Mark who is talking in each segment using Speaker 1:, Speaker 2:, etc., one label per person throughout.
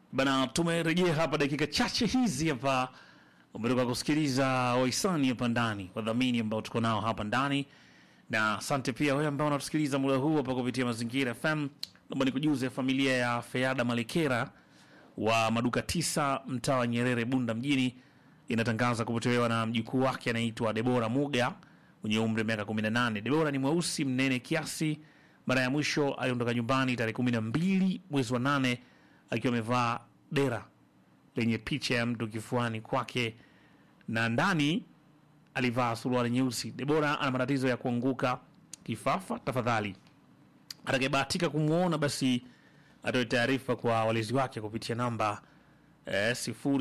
Speaker 1: Bana, tumerejea hapa dakika chache hizi hapa, umetoka kusikiliza wahisani hapa ndani, wadhamini ambao tuko nao hapa ndani, na asante pia wewe ambao unatusikiliza muda huu hapa kupitia Mazingira FM. Naomba nikujuze familia ya Feada Malekera wa maduka tisa mtaa wa Nyerere Bunda mjini inatangaza kupotelewa na mjukuu wake anaitwa Debora Muga mwenye umri wa miaka 18. Debora ni mweusi mnene kiasi. Mara ya mwisho aliondoka nyumbani tarehe 12 mwezi wa nane akiwa amevaa dera lenye picha ya mtu kifuani kwake na ndani alivaa suruali nyeusi. Debora ana matatizo ya kuanguka kifafa. Tafadhali atakayebahatika kumwona basi atoe taarifa kwa walezi wake kupitia namba eh,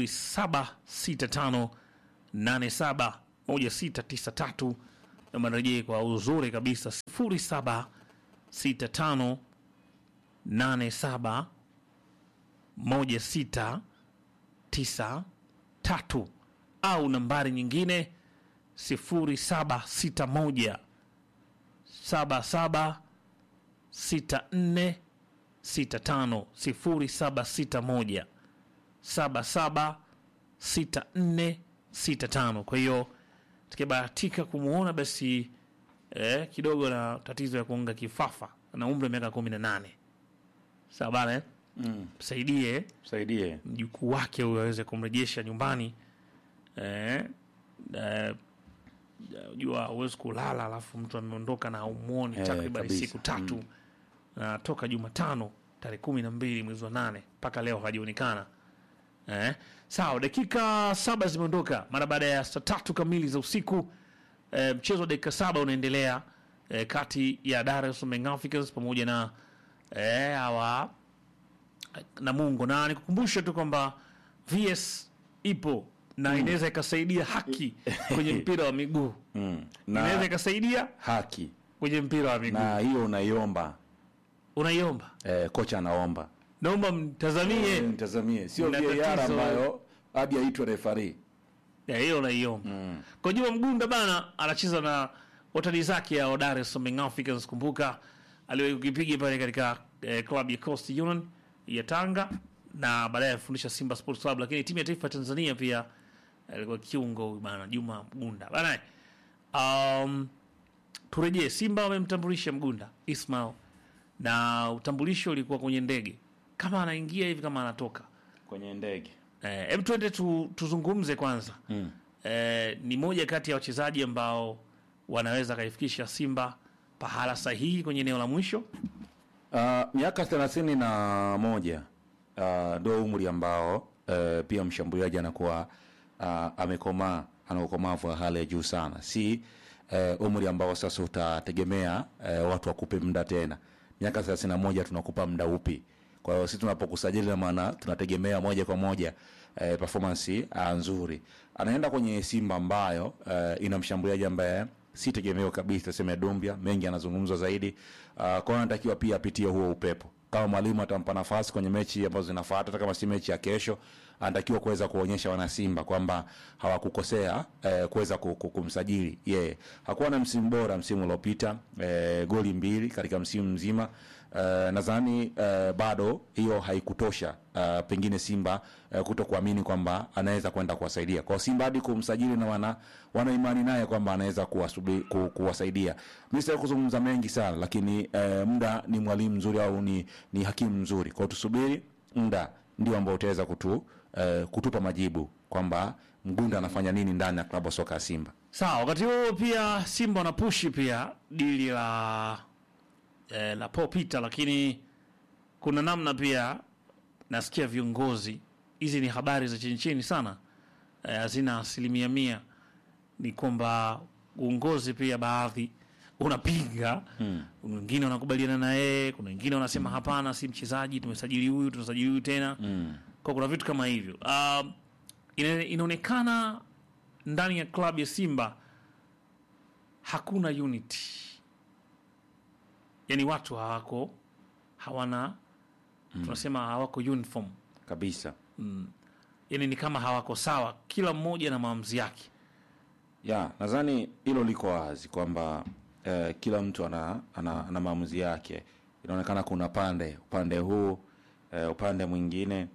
Speaker 1: 0765871693 na marejee kwa uzuri kabisa 076587 1693 au nambari nyingine 0761 77 64 65 0761 77 64 65. Kwa hiyo tukibahatika kumwona basi eh, kidogo na tatizo ya kuunga kifafa na umri wa miaka 18. Sawa bana eh?
Speaker 2: Mm.
Speaker 1: Msaidie
Speaker 2: Saidie.
Speaker 1: mjukuu wake huyo aweze kumrejesha nyumbani eh, eh, jua huwezi kulala alafu mtu ameondoka na umuoni
Speaker 2: Eh,
Speaker 1: takriban
Speaker 2: kabisa.
Speaker 1: siku tatu na toka Jumatano tarehe kumi na mbili mwezi wa nane mpaka leo hajaonekana. Eh, sawa, dakika saba zimeondoka mara baada ya saa tatu kamili za usiku. Eh, mchezo wa dakika saba unaendelea eh, kati ya Dar es Salaam Young Africans pamoja na eh, hawa Namungo, na nikukumbushe tu kwamba VS ipo na inaweza ikasaidia haki kwenye mpira wa miguu,
Speaker 2: Mm.
Speaker 1: inaweza
Speaker 2: Na
Speaker 1: ikasaidia
Speaker 2: haki
Speaker 1: kwenye mpira wa miguu.
Speaker 2: na hiyo unaiomba
Speaker 1: Unaiomba,
Speaker 2: eh, kocha anaomba
Speaker 1: naomba mtazamie
Speaker 2: mtazamie, sio
Speaker 1: Mna
Speaker 2: VAR
Speaker 1: tatizo.
Speaker 2: ambayo hadi aitwe refari.
Speaker 1: Ya, hiyo unaiomba. Kwa Juma Mgunda bana anacheza na watani zake ya Dar es Salaam Young Africans. Kumbuka aliwahi kukipiga pale katika eh, klabu ya Coast Union ya Tanga na baadaye alifundisha Simba Sports Club, lakini timu ya taifa ya Tanzania pia alikuwa kiungo huyu bana Juma Mgunda bana. Um, turejee Simba wamemtambulisha Mgunda Ismail na utambulisho ulikuwa kwenye ndege, kama anaingia hivi kama anatoka
Speaker 2: kwenye ndege
Speaker 1: Eh, hebu twende tu, tuzungumze kwanza
Speaker 2: mm.
Speaker 1: eh, ni moja kati ya wachezaji ambao wanaweza kaifikisha Simba pahala sahihi kwenye eneo la mwisho.
Speaker 2: Uh, miaka thelathini na moja uh, ndo umri ambao uh, pia mshambuliaji anakuwa uh, amekomaa ana ukomavu wa hali ya juu sana, si uh, umri ambao sasa utategemea uh, watu wakupe muda tena. Miaka thelathini na moja tunakupa muda upi? Kwa hiyo sisi tunapokusajili, na maana tunategemea moja kwa moja eh, performance ah, nzuri. Anaenda kwenye Simba ambayo eh, ina mshambuliaji ambaye si tegemeo kabisa, sema Dumbia, mengi anazungumzwa zaidi. Uh, kwa hiyo anatakiwa pia apitie huo upepo. Kama mwalimu atampa nafasi kwenye mechi ambazo zinafuata, hata kama si mechi ya kesho, anatakiwa kuweza kuonyesha wana Simba kwamba hawakukosea eh, kuweza ku- ku- kumsajili yeye. Yeah. Hakuwa na msimu bora msimu uliopita, eh, goli mbili katika msimu mzima. Uh, nadhani uh, bado hiyo haikutosha uh, pengine Simba uh, kuto kuamini kwamba anaweza kwenda kuwasaidia kwa Simba hadi kumsajili na wana, wana imani naye kwamba anaweza kuwasubi- ku, kuwasaidia. Mimi sitaki kuzungumza mengi sana, lakini uh, muda ni mwalimu mzuri au ni, ni hakimu mzuri, kwa hiyo tusubiri muda ndio ambao utaweza kutu, uh, kutupa majibu kwamba Mgunda anafanya nini ndani ya klabu ya soka ya Simba.
Speaker 1: Sawa, wakati huo pia Simba wanapushi pia dili la eh, la Paul Peter, lakini kuna namna pia nasikia viongozi, hizi ni habari za chini chini sana, eh, hazina asilimia mia, ni kwamba uongozi pia baadhi unapinga wengine wanakubaliana na yeye, kuna wengine wanasema hapana, si mchezaji, tumesajili huyu, tunasajili huyu tena kwa kuna vitu kama hivyo. Um, ina, inaonekana ndani ya klabu ya Simba hakuna unity, yaani watu hawako hawana tunasema hawako uniform,
Speaker 2: Kabisa.
Speaker 1: yaani ni kama hawako sawa, kila mmoja na maamuzi yake.
Speaker 2: ya nadhani hilo liko wazi kwamba eh, kila mtu ana, ana, ana maamuzi yake. Inaonekana kuna pande upande huu eh, upande mwingine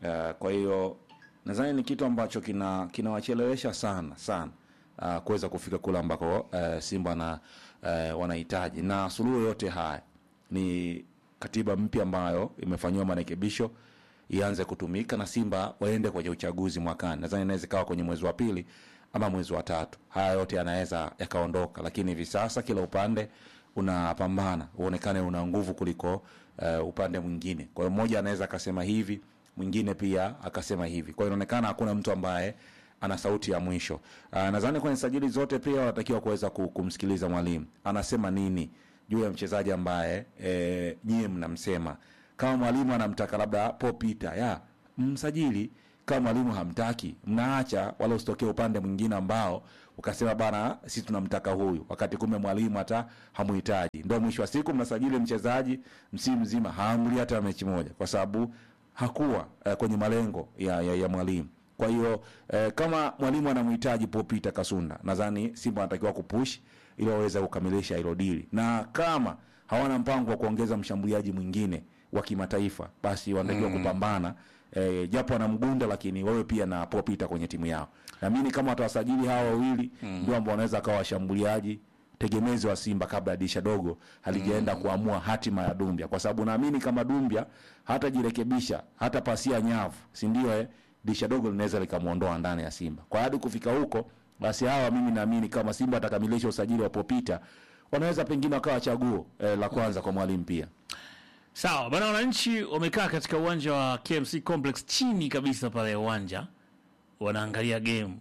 Speaker 2: uh, kwa hiyo nadhani ni kitu ambacho kina kinawachelewesha sana sana uh, kuweza kufika kule ambako uh, Simba na uh, wanahitaji, na suluhu yote haya ni katiba mpya ambayo imefanyiwa marekebisho ianze kutumika na Simba waende kwenye uchaguzi mwakani. Nadhani inaweza ikawa kwenye mwezi wa pili ama mwezi wa tatu. Haya yote yanaweza yakaondoka, lakini hivi sasa kila upande unapambana uonekane una nguvu kuliko uh, upande mwingine. Kwa hiyo mmoja anaweza akasema hivi, mwingine pia akasema hivi. Kwa hiyo inaonekana hakuna mtu ambaye ana sauti ya mwisho. Uh, nadhani kwenye sajili zote pia wanatakiwa kuweza ku- kumsikiliza mwalimu anasema nini juu ya mchezaji ambaye e, nyie mnamsema. Kama mwalimu anamtaka labda Paul Peter, ya msajili. Kama mwalimu hamtaki, mnaacha, wala usitokee upande mwingine ambao ukasema bana, sisi tunamtaka huyu, wakati kumbe mwalimu hata hamuhitaji. Ndio mwisho wa siku mnasajili mchezaji msimu mzima haamli hata mechi moja, kwa sababu hakuwa eh, kwenye malengo ya, ya, ya mwalimu. Kwa hiyo eh, kama mwalimu anamhitaji Paul Peter Kasunda, nadhani Simba anatakiwa kupush ili waweze kukamilisha hilo dili, na kama hawana mpango wa kuongeza mshambuliaji mwingine wa kimataifa, basi wanatakiwa kupambana eh, japo wana mgunda, lakini wawe pia na Paul Peter kwenye timu yao. Naamini kama watawasajili hawa wawili ndio ambao wanaweza akawa washambuliaji tegemezi wa Simba kabla ya dirisha dogo halijaenda kuamua hatima ya Dumbia, kwa sababu naamini kama Dumbia hatajirekebisha hata pasia nyavu, si ndio? Eh, dirisha dogo linaweza likamwondoa ndani ya Simba. Kwa hadi kufika huko, basi hawa mimi naamini kama Simba atakamilisha usajili wa Popita, wanaweza pengine wakawa chaguo eh, la kwanza kwa mwalimu pia.
Speaker 1: Sawa bana, wananchi wamekaa katika uwanja wa KMC Complex chini kabisa pale ya uwanja, wanaangalia game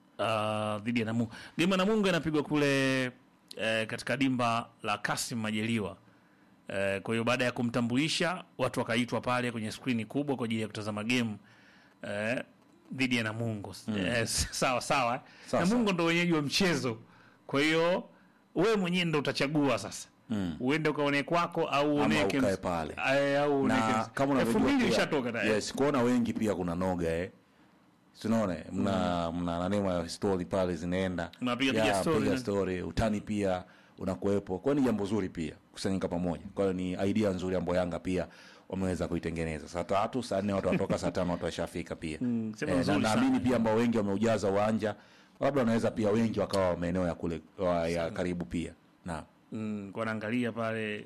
Speaker 1: uh, dhidi ya Namungo. Game ya Namungo inapigwa kule eh, katika dimba la Kasim Majaliwa. Eh, kwa hiyo baada ya kumtambulisha watu wakaitwa pale kwenye skrini kubwa kwa ajili ya kutazama game eh, dhidi ya Namungo. Eh, sawa sawa.
Speaker 2: Sawa,
Speaker 1: Namungo ndo wenyeji wa mchezo, kwa hiyo wewe mwenyewe ndo utachagua sasa uende ukaone kwako au uone
Speaker 2: Ama
Speaker 1: KMC.
Speaker 2: ukae pale.
Speaker 1: Eh, au uone
Speaker 2: na
Speaker 1: KMC.
Speaker 2: kama
Speaker 1: elfu
Speaker 2: unavyojua
Speaker 1: mbili
Speaker 2: pia-
Speaker 1: ishatoka tayari.
Speaker 2: yes, kuona wengi pia kuna noga eh. Tunaona mna mna nanema story pale zinaenda
Speaker 1: Mnapiga
Speaker 2: Ya,
Speaker 1: piga story,
Speaker 2: piga
Speaker 1: ne?
Speaker 2: story utani pia unakuwepo, kwa hiyo ni jambo zuri pia kusanyika pamoja. Kwa hiyo ni idea nzuri ambayo Yanga pia wameweza kuitengeneza. Saa tatu saa nne watu watoka, saa tano watu washafika pia
Speaker 1: Mm, sema
Speaker 2: eh, na
Speaker 1: nzuri
Speaker 2: naamini
Speaker 1: sana.
Speaker 2: pia ambao wengi wameujaza uwanja, labda wanaweza pia wengi wakawa maeneo ya kule wa- ya karibu pia na
Speaker 1: Mm, kwa naangalia pale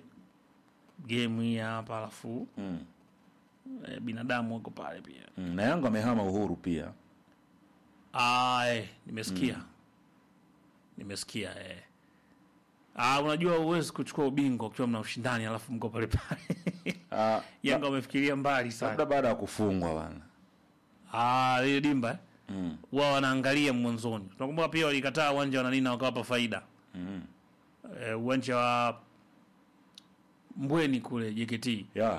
Speaker 1: game hii hapa alafu
Speaker 2: mm.
Speaker 1: eh, binadamu wako pale pia.
Speaker 2: Mm. na Yanga wamehama Uhuru pia
Speaker 1: Ah, eh, nimesikia nimesikia eh. Ah, unajua huwezi kuchukua ubingwa ukiwa mna ushindani alafu mko pale pale.
Speaker 2: Ah,
Speaker 1: Yanga wamefikiria mbali
Speaker 2: labda
Speaker 1: sana.
Speaker 2: baada ya kufungwa bana
Speaker 1: Ah, ile dimba eh.
Speaker 2: mm.
Speaker 1: wao wanaangalia mwanzoni. Tunakumbuka pia walikataa uwanja wa Nanina wakawapa faida
Speaker 2: mm.
Speaker 1: eh, uwanja wa Mbweni kule JKT.
Speaker 2: yeah.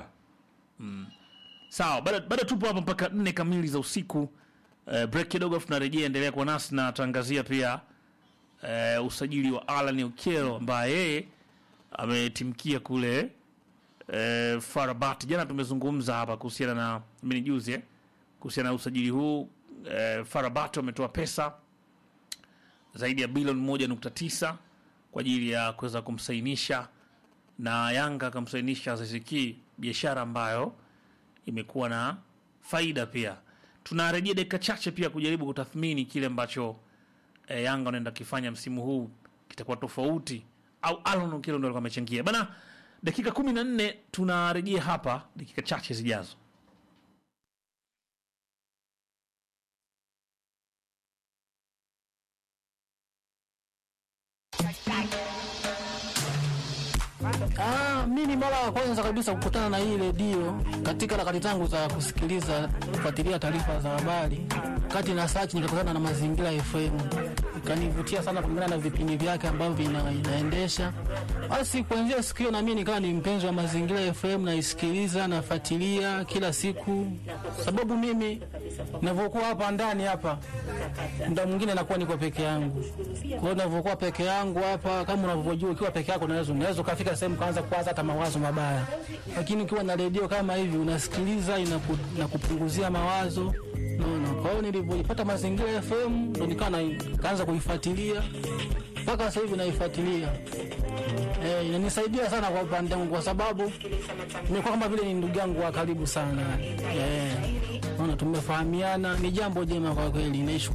Speaker 1: Sawa, bado bado tupo hapa mpaka nne kamili za usiku. Eh, break kidogo, afu tunarejea. Endelea kuwa nasi na tangazia pia eh, usajili wa Alan Okello ambaye yeye ametimkia kule eh, Farabat. Jana tumezungumza hapa kuhusiana na mini juzi eh, kuhusiana na usajili huu eh, Farabat wametoa pesa zaidi ya bilioni moja nukta tisa kwa ajili ya kuweza kumsainisha na Yanga akamsainisha Aziz Ki, biashara ambayo imekuwa na faida pia. Tunarejea dakika chache pia kujaribu kutathmini kile ambacho e, Yanga wanaenda kifanya msimu huu kitakuwa tofauti au Alon Okello ndo alikuwa amechangia bana. Dakika kumi na nne tunarejea hapa dakika chache zijazo.
Speaker 3: Ah, mimi mara ya kwanza kabisa kukutana na hii redio katika harakati zangu za kusikiliza kufuatilia taarifa za habari, kati na search nikakutana na Mazingira FM, ikanivutia sana kulingana na vipindi vyake ambavyo vina, inaendesha. Basi kuanzia siku hiyo na mimi nikawa ni mpenzi wa Mazingira FM, naisikiliza nafuatilia kila siku, sababu mimi ninavyokuwa hapa ndani hapa muda mwingine nakuwa niko peke yangu. Kwa hiyo ninavyokuwa peke yangu hapa, kama unavyojua, ukiwa peke yako unaweza unaweza ukafika sehemu kaanza kuwaza hata mawazo mabaya, lakini ukiwa na redio kama hivi unasikiliza, inaku, inakupunguzia mawazo naona. Kwa hiyo nilivyoipata Mazingira FM ndo nikawa na- nikaanza kuifuatilia mpaka sasa hivi naifuatilia. Eh, inanisaidia sana kwa upande wangu kwa sababu nimekuwa kama vile ni ndugu yangu wa karibu sana. Eh, naona tumefahamiana, ni jambo jema kwa kweli. Naishukuru